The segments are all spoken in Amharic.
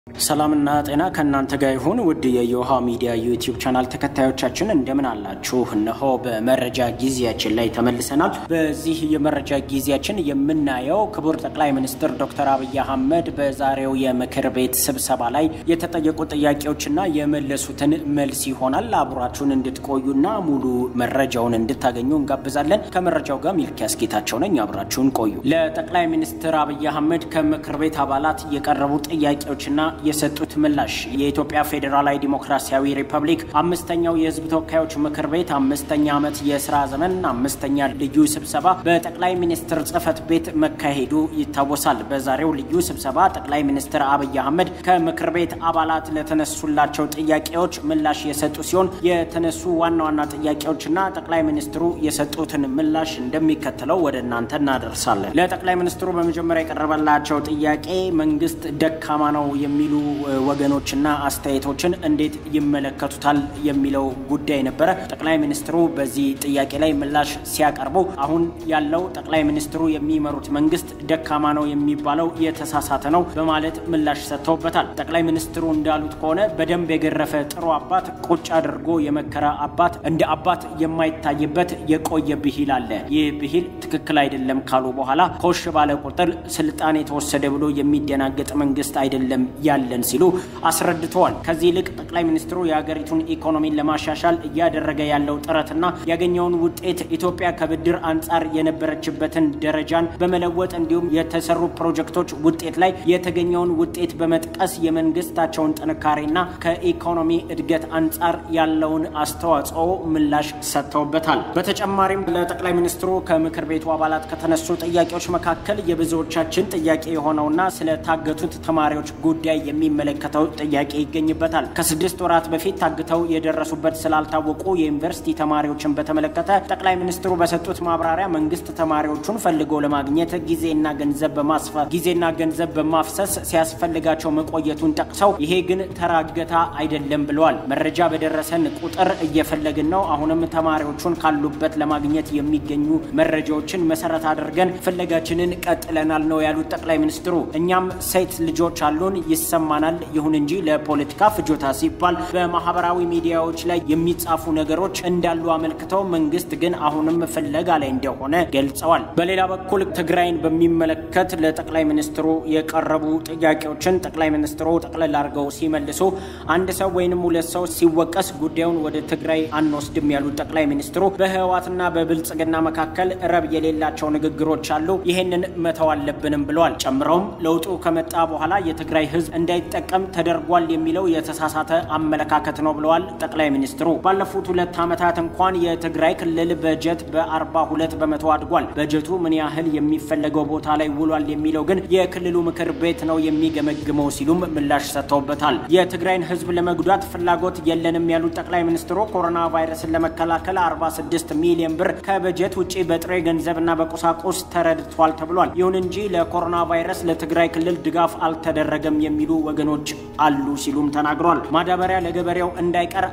ሰላምና ጤና ከእናንተ ጋር ይሁን። ውድ የዮሃ ሚዲያ ዩቲዩብ ቻናል ተከታዮቻችን እንደምን አላችሁ? እነሆ በመረጃ ጊዜያችን ላይ ተመልሰናል። በዚህ የመረጃ ጊዜያችን የምናየው ክቡር ጠቅላይ ሚኒስትር ዶክተር አብይ አህመድ በዛሬው የምክር ቤት ስብሰባ ላይ የተጠየቁ ጥያቄዎችና የመለሱትን መልስ ይሆናል። አብራችሁን እንድትቆዩና ሙሉ መረጃውን እንድታገኙ እንጋብዛለን። ከመረጃው ጋር ሚልኪያስ ጌታቸው ነኝ። አብራችሁን ቆዩ። ለጠቅላይ ሚኒስትር አብይ አህመድ ከምክር ቤት አባላት የቀረቡ ጥያቄዎችና የሰጡት ምላሽ የኢትዮጵያ ፌዴራላዊ ዲሞክራሲያዊ ሪፐብሊክ አምስተኛው የሕዝብ ተወካዮች ምክር ቤት አምስተኛ ዓመት የስራ ዘመን አምስተኛ ልዩ ስብሰባ በጠቅላይ ሚኒስትር ጽህፈት ቤት መካሄዱ ይታወሳል። በዛሬው ልዩ ስብሰባ ጠቅላይ ሚኒስትር አብይ አህመድ ከምክር ቤት አባላት ለተነሱላቸው ጥያቄዎች ምላሽ የሰጡ ሲሆን የተነሱ ዋና ዋና ጥያቄዎችና ጠቅላይ ሚኒስትሩ የሰጡትን ምላሽ እንደሚከተለው ወደ እናንተ እናደርሳለን። ለጠቅላይ ሚኒስትሩ በመጀመሪያ የቀረበላቸው ጥያቄ መንግስት ደካማ ነው የሚሉ ወገኖችና አስተያየቶችን እንዴት ይመለከቱታል የሚለው ጉዳይ ነበረ። ጠቅላይ ሚኒስትሩ በዚህ ጥያቄ ላይ ምላሽ ሲያቀርቡ አሁን ያለው ጠቅላይ ሚኒስትሩ የሚመሩት መንግስት ደካማ ነው የሚባለው የተሳሳተ ነው በማለት ምላሽ ሰጥተውበታል። ጠቅላይ ሚኒስትሩ እንዳሉት ከሆነ በደንብ የገረፈ ጥሩ አባት ቁጭ አድርጎ የመከረ አባት እንደ አባት የማይታይበት የቆየ ብሂል አለ። ይህ ብሂል ትክክል አይደለም ካሉ በኋላ ኮሽ ባለ ቁጥር ስልጣን የተወሰደ ብሎ የሚደናገጥ መንግስት አይደለም ያለን ሲሉ አስረድተዋል። ከዚህ ይልቅ ጠቅላይ ሚኒስትሩ የሀገሪቱን ኢኮኖሚን ለማሻሻል እያደረገ ያለው ጥረትና ያገኘውን ውጤት ኢትዮጵያ ከብድር አንጻር የነበረችበትን ደረጃን በመለወጥ እንዲሁም የተሰሩ ፕሮጀክቶች ውጤት ላይ የተገኘውን ውጤት በመጥቀስ የመንግስታቸውን ጥንካሬና ከኢኮኖሚ እድገት አንጻር ያለውን አስተዋጽኦ ምላሽ ሰጥተውበታል። በተጨማሪም ለጠቅላይ ሚኒስትሩ ከምክር ቤቱ አባላት ከተነሱ ጥያቄዎች መካከል የብዙዎቻችን ጥያቄ የሆነውና ስለታገቱት ተማሪዎች ጉዳይ የሚመለከተው ጥያቄ ይገኝበታል። ከስድስት ወራት በፊት ታግተው የደረሱበት ስላልታወቁ የዩኒቨርሲቲ ተማሪዎችን በተመለከተ ጠቅላይ ሚኒስትሩ በሰጡት ማብራሪያ መንግስት ተማሪዎቹን ፈልጎ ለማግኘት ጊዜና ገንዘብ በማስፈ ጊዜና ገንዘብ በማፍሰስ ሲያስፈልጋቸው መቆየቱን ጠቅሰው ይሄ ግን ተራገታ አይደለም ብለዋል። መረጃ በደረሰን ቁጥር እየፈለግን ነው። አሁንም ተማሪዎቹን ካሉበት ለማግኘት የሚገኙ መረጃዎችን መሰረት አድርገን ፍለጋችንን ቀጥለናል ነው ያሉት ጠቅላይ ሚኒስትሩ። እኛም ሴት ልጆች አሉን ይሰማናል። ይሁን እንጂ ለፖለቲካ ፍጆታ ሲባል በማህበራዊ ሚዲያዎች ላይ የሚጻፉ ነገሮች እንዳሉ አመልክተው መንግስት ግን አሁንም ፍለጋ ላይ እንደሆነ ገልጸዋል። በሌላ በኩል ትግራይን በሚመለከት ለጠቅላይ ሚኒስትሩ የቀረቡ ጥያቄዎችን ጠቅላይ ሚኒስትሩ ጠቅለል አድርገው ሲመልሱ አንድ ሰው ወይንም ሁለት ሰው ሲወቀስ ጉዳዩን ወደ ትግራይ አንወስድም ያሉት ጠቅላይ ሚኒስትሩ በህወሓትና በብልጽግና መካከል ረብ የሌላቸው ንግግሮች አሉ፣ ይህንን መተው አለብንም ብለዋል። ጨምረውም ለውጡ ከመጣ በኋላ የትግራይ ህዝብ እንዳይጠቀም ተደርጓል የሚለው የተሳሳተ አመለካከት ነው ብለዋል ጠቅላይ ሚኒስትሩ። ባለፉት ሁለት ዓመታት እንኳን የትግራይ ክልል በጀት በአርባ ሁለት በመቶ አድጓል። በጀቱ ምን ያህል የሚፈለገው ቦታ ላይ ውሏል የሚለው ግን የክልሉ ምክር ቤት ነው የሚገመግመው ሲሉም ምላሽ ሰጥተውበታል። የትግራይን ህዝብ ለመጉዳት ፍላጎት የለንም ያሉት ጠቅላይ ሚኒስትሩ ኮሮና ቫይረስን ለመከላከል 46 ሚሊዮን ብር ከበጀት ውጭ በጥሬ ገንዘብና በቁሳቁስ ተረድቷል ተብሏል። ይሁን እንጂ ለኮሮና ቫይረስ ለትግራይ ክልል ድጋፍ አልተደረገም የሚሉ ወገኖች አሉ ሲሉም ተናግሯል። ማዳበሪያ ለገበሬው እንዳይቀር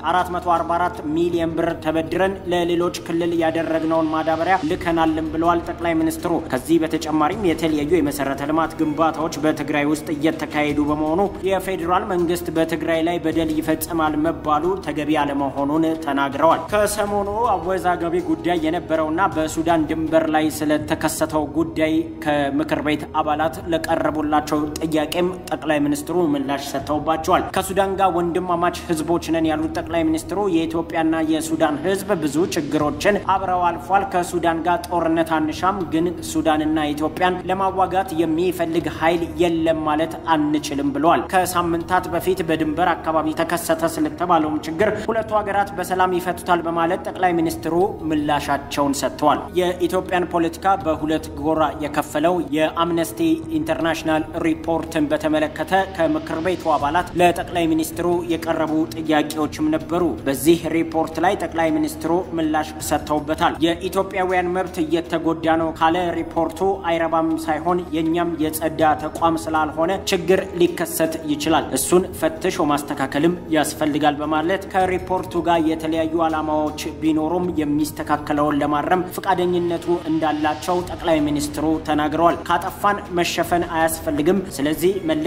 444 ሚሊዮን ብር ተበድረን ለሌሎች ክልል ያደረግነውን ማዳበሪያ ልከናልን ብለዋል ጠቅላይ ሚኒስትሩ። ከዚህ በተጨማሪም የተለያዩ የመሰረተ ልማት ግንባታዎች በትግራይ ውስጥ እየተካሄዱ በመሆኑ የፌዴራል መንግስት በትግራይ ላይ በደል ይፈጽማል መባሉ ተገቢ አለመሆኑን ተናግረዋል። ከሰሞኑ አወዛጋቢ ጉዳይ የነበረውና በሱዳን ድንበር ላይ ስለተከሰተው ጉዳይ ከምክር ቤት አባላት ለቀረቡላቸው ጥያቄም ጠቅላይ ሚኒስትሩ ምላሽ ሰጥተውባቸዋል። ከሱዳን ጋር ወንድማማች ህዝቦች ነን ያሉት ጠቅላይ ሚኒስትሩ የኢትዮጵያና የሱዳን ህዝብ ብዙ ችግሮችን አብረው አልፏል። ከሱዳን ጋር ጦርነት አንሻም፣ ግን ሱዳንና ኢትዮጵያን ለማዋጋት የሚፈልግ ኃይል የለም ማለት አንችልም ብለዋል። ከሳምንታት በፊት በድንበር አካባቢ ተከሰተ ስለተባለውም ችግር ሁለቱ ሀገራት በሰላም ይፈቱታል በማለት ጠቅላይ ሚኒስትሩ ምላሻቸውን ሰጥተዋል። የኢትዮጵያን ፖለቲካ በሁለት ጎራ የከፈለው የአምነስቲ ኢንተርናሽናል ሪፖርትን በተመለከተ ከምክር ቤቱ አባላት ለጠቅላይ ሚኒስትሩ የቀረቡ ጥያቄዎችም ነበሩ። በዚህ ሪፖርት ላይ ጠቅላይ ሚኒስትሩ ምላሽ ሰጥተውበታል። የኢትዮጵያውያን መብት እየተጎዳ ነው ካለ ሪፖርቱ አይረባም ሳይሆን የእኛም የጸዳ ተቋም ስላልሆነ ችግር ሊከሰት ይችላል፣ እሱን ፈትሾ ማስተካከልም ያስፈልጋል በማለት ከሪፖርቱ ጋር የተለያዩ ዓላማዎች ቢኖሩም የሚስተካከለውን ለማረም ፈቃደኝነቱ እንዳላቸው ጠቅላይ ሚኒስትሩ ተናግረዋል። ካጠፋን መሸፈን አያስፈልግም። ስለዚህ መለስ ብሎ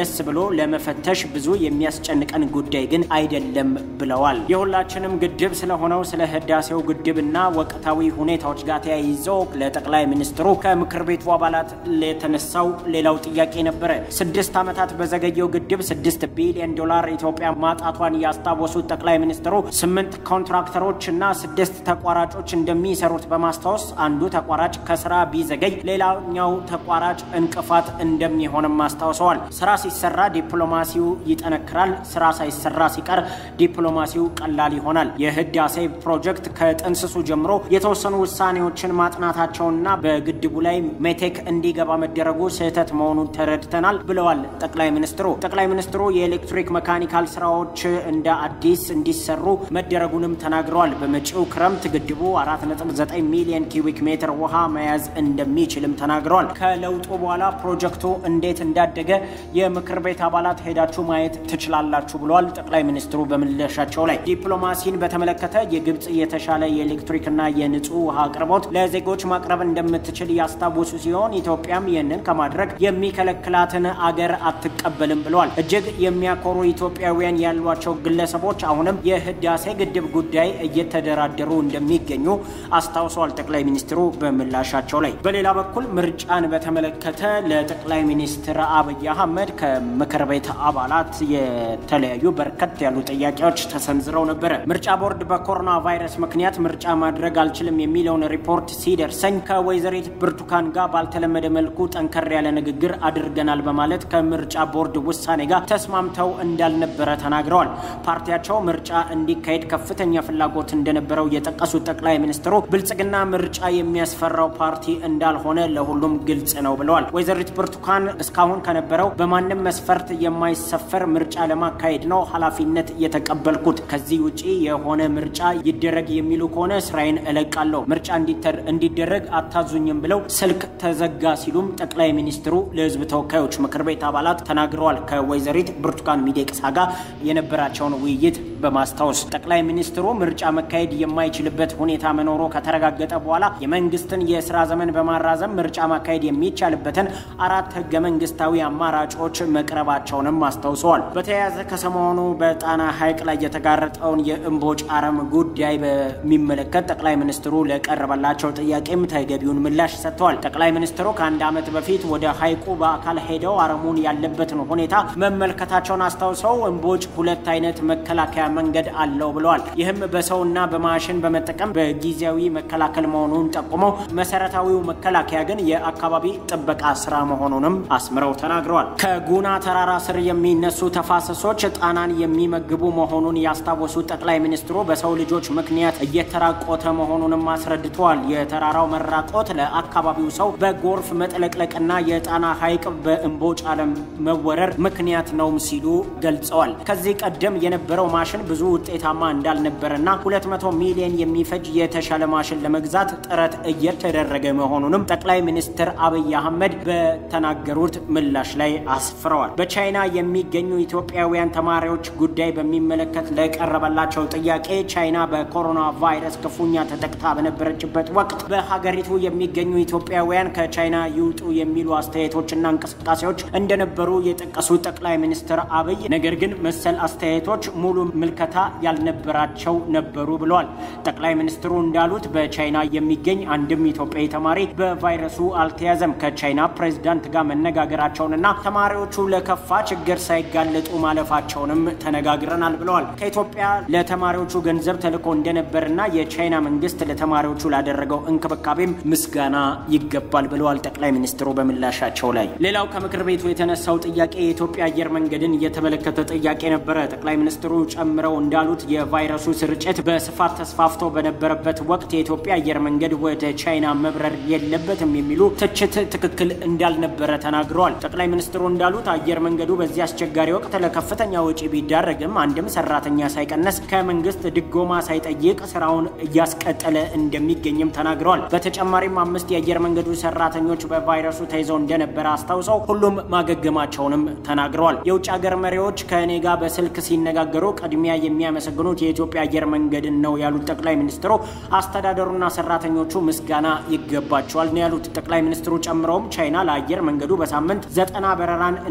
ለመፈተሽ ብዙ የሚያስጨንቀን ጉዳይ ግን አይደለም ብለዋል። የሁላችንም ግድብ ስለሆነው ስለ ህዳሴው ግድብና ወቅታዊ ሁኔታዎች ጋር ተያይዞ ለጠቅላይ ሚኒስትሩ ከምክር ቤቱ አባላት የተነሳው ሌላው ጥያቄ ነበረ። ስድስት ዓመታት በዘገየው ግድብ ስድስት ቢሊዮን ዶላር ኢትዮጵያ ማጣቷን ያስታወሱት ጠቅላይ ሚኒስትሩ ስምንት ኮንትራክተሮች እና ስድስት ተቋራጮች እንደሚሰሩት በማስታወስ አንዱ ተቋራጭ ከስራ ቢዘገይ ሌላኛው ተቋራጭ እንቅፋት እንደሚሆንም አስታውሰዋል። ስራ ሲሰራ ዲፕሎማሲው ይጠነክራል፣ ስራ ሳይሰራ ሲቀር ዲፕሎማሲው ቀላል ይሆናል። የህዳሴ ፕሮጀክት ከጥንስሱ ጀምሮ የተወሰኑ ውሳኔዎችን ማጥናታቸውና በግድቡ ላይ ሜቴክ እንዲገባ መደረጉ ስህተት መሆኑን ተረድተናል ብለዋል ጠቅላይ ሚኒስትሩ። ጠቅላይ ሚኒስትሩ የኤሌክትሪክ መካኒካል ስራዎች እንደ አዲስ እንዲሰሩ መደረጉንም ተናግረዋል። በመጪው ክረምት ግድቡ 4.9 ሚሊዮን ኪዩቢክ ሜትር ውሃ መያዝ እንደሚችልም ተናግረዋል። ከለውጡ በኋላ ፕሮጀክቱ እንዴት እንዳደገ የምክር ቤት አባላት ሄዳችሁ ማየት ትችላላችሁ ብለዋል ጠቅላይ ሚኒስትሩ በምላሻቸው ላይ። ዲፕሎማሲን በተመለከተ የግብፅ የተሻለ የኤሌክትሪክና የንጹህ ውሃ አቅርቦት ለዜጎች ማቅረብ እንደምትችል ያስታወሱ ሲሆን ኢትዮጵያም ይህንን ከማድረግ የሚከለክላትን አገር አትቀበልም ብለዋል። እጅግ የሚያኮሩ ኢትዮጵያውያን ያሏቸው ግለሰቦች አሁንም የህዳሴ ግድብ ጉዳይ እየተደራደሩ እንደሚገኙ አስታውሰዋል ጠቅላይ ሚኒስትሩ በምላሻቸው ላይ። በሌላ በኩል ምርጫን በተመለከተ ለጠቅላይ ሚኒስትር አብይ አህመድ ከምክር ቤት አባላት የተለያዩ በርከት ያሉ ጥያቄዎች ተሰንዝረው ነበረ። ምርጫ ቦርድ በኮሮና ቫይረስ ምክንያት ምርጫ ማድረግ አልችልም የሚለውን ሪፖርት ሲደርሰኝ ከወይዘሪት ብርቱካን ጋር ባልተለመደ መልኩ ጠንከር ያለ ንግግር አድርገናል በማለት ከምርጫ ቦርድ ውሳኔ ጋር ተስማምተው እንዳልነበረ ተናግረዋል። ፓርቲያቸው ምርጫ እንዲካሄድ ከፍተኛ ፍላጎት እንደነበረው የጠቀሱት ጠቅላይ ሚኒስትሩ ብልጽግና ምርጫ የሚያስፈራው ፓርቲ እንዳልሆነ ለሁሉም ግልጽ ነው ብለዋል። ወይዘሪት ብርቱካን እስካሁን ከነበረው በማንም መስፈርት የማይሰፈር ምርጫ ለማካሄድ ነው ኃላፊነት የተቀበልኩት። ከዚህ ውጪ የሆነ ምርጫ ይደረግ የሚሉ ከሆነ ስራዬን እለቃለሁ። ምርጫ እንዲደረግ አታዙኝም ብለው ስልክ ተዘጋ ሲሉም ጠቅላይ ሚኒስትሩ ለሕዝብ ተወካዮች ምክር ቤት አባላት ተናግረዋል። ከወይዘሪት ብርቱካን ሚደቅሳ ጋር የነበራቸውን ውይይት በማስታወስ ጠቅላይ ሚኒስትሩ ምርጫ መካሄድ የማይችልበት ሁኔታ መኖሩ ከተረጋገጠ በኋላ የመንግስትን የስራ ዘመን በማራዘም ምርጫ ማካሄድ የሚቻልበትን አራት ህገ መንግስታዊ አማራጮች መቅረባቸውንም አስታውሰዋል። በተያያዘ ከሰሞኑ በጣና ሐይቅ ላይ የተጋረጠውን የእምቦጭ አረም ጉዳይ በሚመለከት ጠቅላይ ሚኒስትሩ ለቀረበላቸው ጥያቄም ተገቢውን ምላሽ ሰጥተዋል። ጠቅላይ ሚኒስትሩ ከአንድ ዓመት በፊት ወደ ሐይቁ በአካል ሄደው አረሙን ያለበትን ሁኔታ መመልከታቸውን አስታውሰው እምቦጭ ሁለት አይነት መከላከያ መንገድ አለው ብለዋል። ይህም በሰውና በማሽን በመጠቀም በጊዜያዊ መከላከል መሆኑን ጠቁመው መሰረታዊው መከላከያ ግን የአካባቢ ጥበቃ ስራ መሆኑንም አስምረው ተናግረዋል። ከጉና ተራራ ስር የሚነሱ ተፋሰሶች ጣናን የሚመግቡ መሆኑን ያስታወሱት ጠቅላይ ሚኒስትሩ በሰው ልጆች ምክንያት እየተራቆተ መሆኑንም አስረድተዋል። የተራራው መራቆት ለአካባቢው ሰው በጎርፍ መጥለቅለቅና የጣና ሐይቅ በእምቦጭ አለም መወረር ምክንያት ነውም ሲሉ ገልጸዋል። ከዚህ ቀደም የነበረው ማሽን ብዙ ውጤታማ እንዳልነበረና 200 ሚሊዮን የሚፈጅ የተሻለ ማሽን ለመግዛት ጥረት እየተደረገ መሆኑንም ጠቅላይ ሚኒስትር አብይ አህመድ በተናገሩት ምላሽ ላይ አስፍረዋል። በቻይና የሚገኙ ኢትዮጵያውያን ተማሪዎች ጉዳይ በሚመለከት ለቀረበላቸው ጥያቄ ቻይና በኮሮና ቫይረስ ክፉኛ ተጠቅታ በነበረችበት ወቅት በሀገሪቱ የሚገኙ ኢትዮጵያውያን ከቻይና ይውጡ የሚሉ አስተያየቶችና እንቅስቃሴዎች እንደነበሩ የጠቀሱት ጠቅላይ ሚኒስትር አብይ ነገር ግን መሰል አስተያየቶች ሙሉ ምልከታ ያልነበራቸው ነበሩ ብለዋል። ጠቅላይ ሚኒስትሩ እንዳሉት በቻይና የሚገኝ አንድም ኢትዮጵያዊ ተማሪ በቫይረሱ አልተያዘም። ከቻይና ፕሬዝዳንት ጋር መነጋገራቸውንና ተማሪዎቹ ለከፋ ችግር ሳይጋለጡ ማለፋቸውንም ተነጋግረናል ብለዋል። ከኢትዮጵያ ለተማሪዎቹ ገንዘብ ተልኮ እንደነበርና የቻይና መንግስት ለተማሪዎቹ ላደረገው እንክብካቤም ምስጋና ይገባል ብለዋል ጠቅላይ ሚኒስትሩ በምላሻቸው ላይ። ሌላው ከምክር ቤቱ የተነሳው ጥያቄ የኢትዮጵያ አየር መንገድን የተመለከተ ጥያቄ ነበረ። ጠቅላይ ሚኒስትሩ ጨምረው እንዳሉት የቫይረሱ ስርጭት በስፋት ተስፋፍቶ በነበረበት ወቅት የኢትዮጵያ አየር መንገድ ወደ ቻይና መብረር የለበትም የሚሉ ትችት ትክክል እንዳልነበረ ተናግረዋል። ጠቅላይ ሚኒስትሩ እንዳሉት አየር መንገዱ በዚህ አስቸጋሪ ወቅት ለከፍተኛ ወጪ ቢዳረግም አንድም ሰራተኛ ሳይቀነስ ከመንግስት ድጎማ ሳይጠይቅ ስራውን እያስቀጠለ እንደሚገኝም ተናግረዋል። በተጨማሪም አምስት የአየር መንገዱ ሰራተኞች በቫይረሱ ተይዘው እንደነበረ አስታውሰው ሁሉም ማገገማቸውንም ተናግረዋል። የውጭ ሀገር መሪዎች ከእኔ ጋር በስልክ ሲነጋገሩ ቅድሚያ የሚያመሰግኑት የኢትዮጵያ አየር መንገድን ነው ያሉት ጠቅላይ ሚኒስትሩ አስተዳደሩና ሰራተኞቹ ምስጋና ይገባቸዋል ነው ያሉት። ጠቅላይ ሚኒስትሩ ጨምረውም ቻይና ለአየር መንገዱ በሳምንት ዘጠና በረራን እንዲያደርግ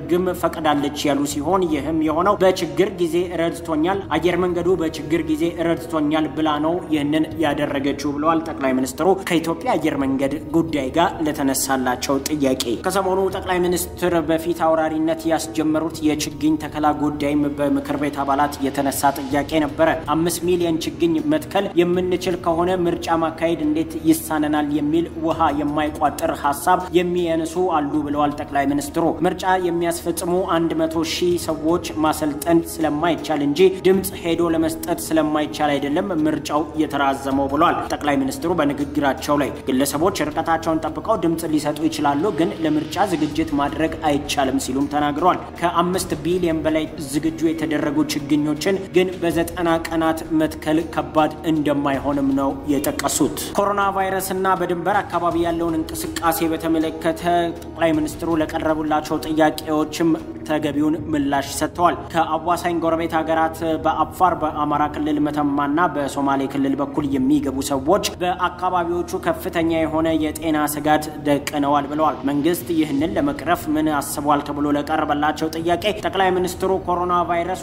እንዲያደርግም ፈቅዳለች ያሉ ሲሆን ይህም የሆነው በችግር ጊዜ ረድቶኛል፣ አየር መንገዱ በችግር ጊዜ ረድቶኛል ብላ ነው ይህንን ያደረገችው ብለዋል ጠቅላይ ሚኒስትሩ ከኢትዮጵያ አየር መንገድ ጉዳይ ጋር ለተነሳላቸው ጥያቄ። ከሰሞኑ ጠቅላይ ሚኒስትር በፊት አውራሪነት ያስጀመሩት የችግኝ ተከላ ጉዳይም በምክር ቤት አባላት የተነሳ ጥያቄ ነበረ። አምስት ሚሊዮን ችግኝ መትከል የምንችል ከሆነ ምርጫ ማካሄድ እንዴት ይሳነናል የሚል ውሃ የማይቋጥር ሀሳብ የሚያነሱ አሉ ብለዋል ጠቅላይ ሚኒስትሩ። ምርጫ የሚያስፈጽሙ አንድ መቶ ሺህ ሰዎች ማሰልጠን ስለማይቻል እንጂ ድምፅ ሄዶ ለመስጠት ስለማይቻል አይደለም ምርጫው የተራዘመው ብሏል ጠቅላይ ሚኒስትሩ በንግግራቸው ላይ ግለሰቦች ርቀታቸውን ጠብቀው ድምፅ ሊሰጡ ይችላሉ፣ ግን ለምርጫ ዝግጅት ማድረግ አይቻልም ሲሉም ተናግረዋል። ከአምስት ቢሊዮን በላይ ዝግጁ የተደረጉ ችግኞችን ግን በዘጠና ቀናት መትከል ከባድ እንደማይሆንም ነው የጠቀሱት። ኮሮና ቫይረስና በድንበር አካባቢ ያለውን እንቅስቃሴ በተመለከተ ጠቅላይ ሚኒስትሩ ለቀረቡላቸው ጥያቄዎችም ተገቢውን ምላሽ ሰጥተዋል። ከአዋሳኝ ጎረቤት ሀገራት በአፋር በአማራ ክልል መተማና በሶማሌ ክልል በኩል የሚገቡ ሰዎች በአካባቢዎቹ ከፍተኛ የሆነ የጤና ስጋት ደቅነዋል ብለዋል። መንግስት ይህንን ለመቅረፍ ምን አስቧል ተብሎ ለቀረበላቸው ጥያቄ ጠቅላይ ሚኒስትሩ ኮሮና ቫይረስ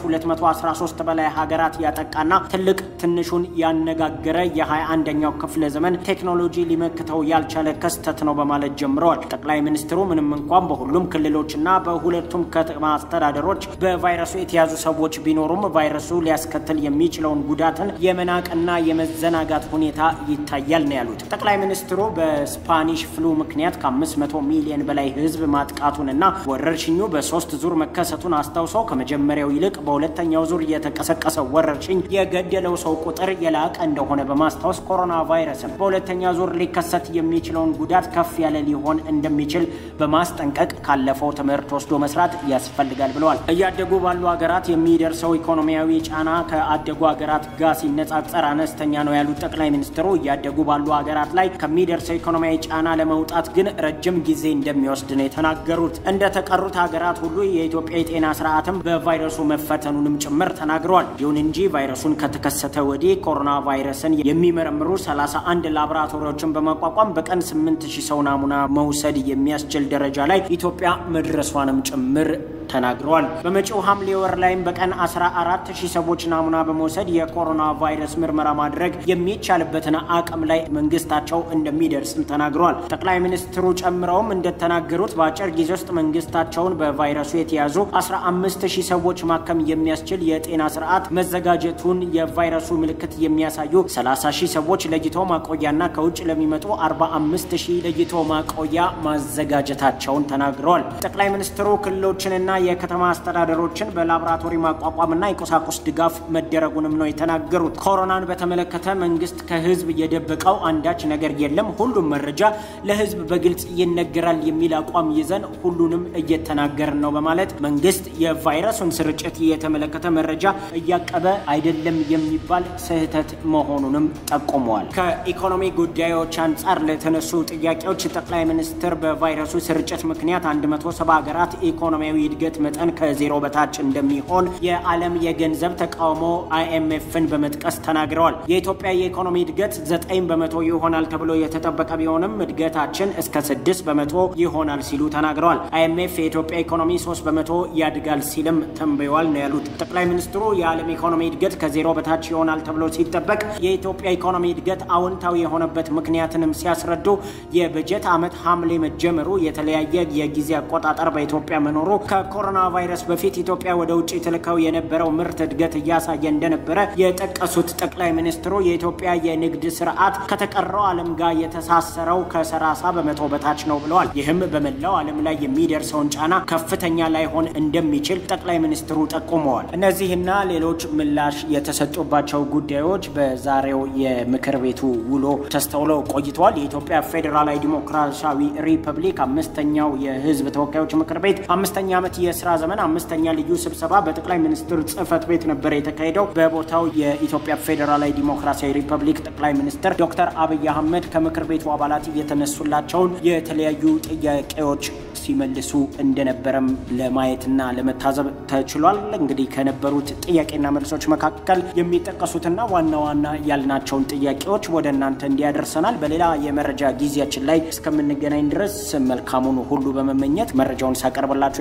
213 በላይ ሀገራት ያጠቃና ትልቅ ትንሹን ያነጋገረ የ21ኛው ክፍለ ዘመን ቴክኖሎጂ ሊመክተው ያልቻለ ክስተት ነው በማለት ጀምረዋል። ጠቅላይ ሚኒስትሩ ምንም እንኳን በሁሉም ክልሎችና በሁለቱም ከተማ አስተዳደሮች በቫይረሱ የተያዙ ሰዎች ቢኖሩም ቫይረሱ ሊያስከትል የሚችለውን ጉዳትን የመናቅና የመዘናጋት ሁኔታ ይታያል ነው ያሉት። ጠቅላይ ሚኒስትሩ በስፓኒሽ ፍሉ ምክንያት ከ500 ሚሊዮን በላይ ህዝብ ማጥቃቱንና ወረርሽኙ በሶስት ዙር መከሰቱን አስታውሰው ከመጀመሪያው ይልቅ በሁለተኛው ዙር የተቀሰቀሰው ወረርሽኝ የገደለው ሰው ቁጥር የላቀ እንደሆነ በማስታወስ ኮሮና ቫይረስም በሁለተኛ ዙር ሊከሰት የሚችለውን ጉዳት ከፍ ያለ ሊሆን እንደሚችል በማስጠንቀቅ ካለፈው ትምህርት ወስዶ መስራት ያስፈልጋል ብለዋል። እያደጉ ባሉ ሀገራት የሚደርሰው ኢኮኖሚያዊ ጫና ከአደጉ ሀገራት ጋር ሲነጻጸር አነስተኛ ነው ያሉት ጠቅላይ ሚኒስትሩ እያደጉ ባሉ ሀገራት ላይ ከሚደርሰው ኢኮኖሚያዊ ጫና ለመውጣት ግን ረጅም ጊዜ እንደሚወስድ ነው የተናገሩት። እንደ ተቀሩት ሀገራት ሁሉ የኢትዮጵያ የጤና ስርዓትም በቫይረሱ መፈተኑንም ጭምር ተናግረዋል። ይሁን እንጂ ቫይረሱን ከተከሰተ ወዲህ ኮሮና ቫይረስን የሚመረምሩ 31 ላቦራቶሪዎችን በማቋቋም በቀን 8000 ሰው ናሙና መውሰድ የሚያስችል ደረጃ ላይ ኢትዮጵያ መድረሷንም ጭምር ተናግረዋል። በመጪው ሐምሌ ወር ላይም በቀን 14 ሺህ ሰዎች ናሙና በመውሰድ የኮሮና ቫይረስ ምርመራ ማድረግ የሚቻልበትን አቅም ላይ መንግስታቸው እንደሚደርስም ተናግረዋል። ጠቅላይ ሚኒስትሩ ጨምረውም እንደተናገሩት በአጭር ጊዜ ውስጥ መንግስታቸውን በቫይረሱ የተያዙ 15 ሺህ ሰዎች ማከም የሚያስችል የጤና ስርዓት መዘጋጀቱን፣ የቫይረሱ ምልክት የሚያሳዩ 30 ሺህ ሰዎች ለይቶ ማቆያና ከውጭ ለሚመጡ 45 ሺህ ለይቶ ማቆያ ማዘጋጀታቸውን ተናግረዋል። ጠቅላይ ሚኒስትሩ ክልሎችንና የከተማ አስተዳደሮችን በላቦራቶሪ ማቋቋምና የቁሳቁስ ድጋፍ መደረጉንም ነው የተናገሩት። ኮሮናን በተመለከተ መንግስት ከህዝብ የደበቀው አንዳች ነገር የለም፣ ሁሉም መረጃ ለህዝብ በግልጽ ይነገራል የሚል አቋም ይዘን ሁሉንም እየተናገርን ነው በማለት መንግስት የቫይረሱን ስርጭት የተመለከተ መረጃ እያቀበ አይደለም የሚባል ስህተት መሆኑንም ጠቁመዋል። ከኢኮኖሚ ጉዳዮች አንጻር ለተነሱ ጥያቄዎች ጠቅላይ ሚኒስትር በቫይረሱ ስርጭት ምክንያት 170 ሀገራት ኢኮኖሚያዊ እድገት መጠን ከዜሮ በታች እንደሚሆን የዓለም የገንዘብ ተቃውሞ አይኤምኤፍን በመጥቀስ ተናግረዋል። የኢትዮጵያ የኢኮኖሚ እድገት ዘጠኝ በመቶ ይሆናል ተብሎ የተጠበቀ ቢሆንም እድገታችን እስከ ስድስት በመቶ ይሆናል ሲሉ ተናግረዋል። አይኤምኤፍ የኢትዮጵያ ኢኮኖሚ ሶስት በመቶ ያድጋል ሲልም ተንብየዋል ነው ያሉት ጠቅላይ ሚኒስትሩ። የዓለም ኢኮኖሚ እድገት ከዜሮ በታች ይሆናል ተብሎ ሲጠበቅ የኢትዮጵያ ኢኮኖሚ እድገት አዎንታዊ የሆነበት ምክንያትንም ሲያስረዱ የበጀት ዓመት ሐምሌ መጀመሩ፣ የተለያየ የጊዜ አቆጣጠር በኢትዮጵያ መኖሩ ከኮሮና ቫይረስ በፊት ኢትዮጵያ ወደ ውጭ ትልከው የነበረው ምርት እድገት እያሳየ እንደነበረ የጠቀሱት ጠቅላይ ሚኒስትሩ የኢትዮጵያ የንግድ ስርዓት ከተቀረው ዓለም ጋር የተሳሰረው ከሰላሳ በመቶ በታች ነው ብለዋል። ይህም በመላው ዓለም ላይ የሚደርሰውን ጫና ከፍተኛ ላይሆን እንደሚችል ጠቅላይ ሚኒስትሩ ጠቁመዋል። እነዚህና ሌሎች ምላሽ የተሰጡባቸው ጉዳዮች በዛሬው የምክር ቤቱ ውሎ ተስተውለው ቆይተዋል። የኢትዮጵያ ፌዴራላዊ ዲሞክራሲያዊ ሪፐብሊክ አምስተኛው የህዝብ ተወካዮች ምክር ቤት አምስተኛ ዓመት የስራ ዘመን አምስተኛ ልዩ ስብሰባ በጠቅላይ ሚኒስትር ጽህፈት ቤት ነበር የተካሄደው። በቦታው የኢትዮጵያ ፌዴራላዊ ዲሞክራሲያዊ ሪፐብሊክ ጠቅላይ ሚኒስትር ዶክተር አብይ አህመድ ከምክር ቤቱ አባላት እየተነሱላቸውን የተለያዩ ጥያቄዎች ሲመልሱ እንደነበረም ለማየትና ለመታዘብ ተችሏል። እንግዲህ ከነበሩት ጥያቄና መልሶች መካከል የሚጠቀሱትና ዋና ዋና ያልናቸውን ጥያቄዎች ወደ እናንተ እንዲያደርሰናል። በሌላ የመረጃ ጊዜያችን ላይ እስከምንገናኝ ድረስ መልካሙን ሁሉ በመመኘት መረጃውን ሳቀርብላችሁ የነበርኩት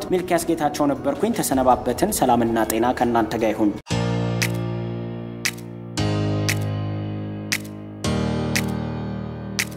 ሚልኪያስ ጌታቸው ነበርኩኝ። ተሰነባበትን። ሰላምና ጤና ከእናንተ ጋር ይሁን።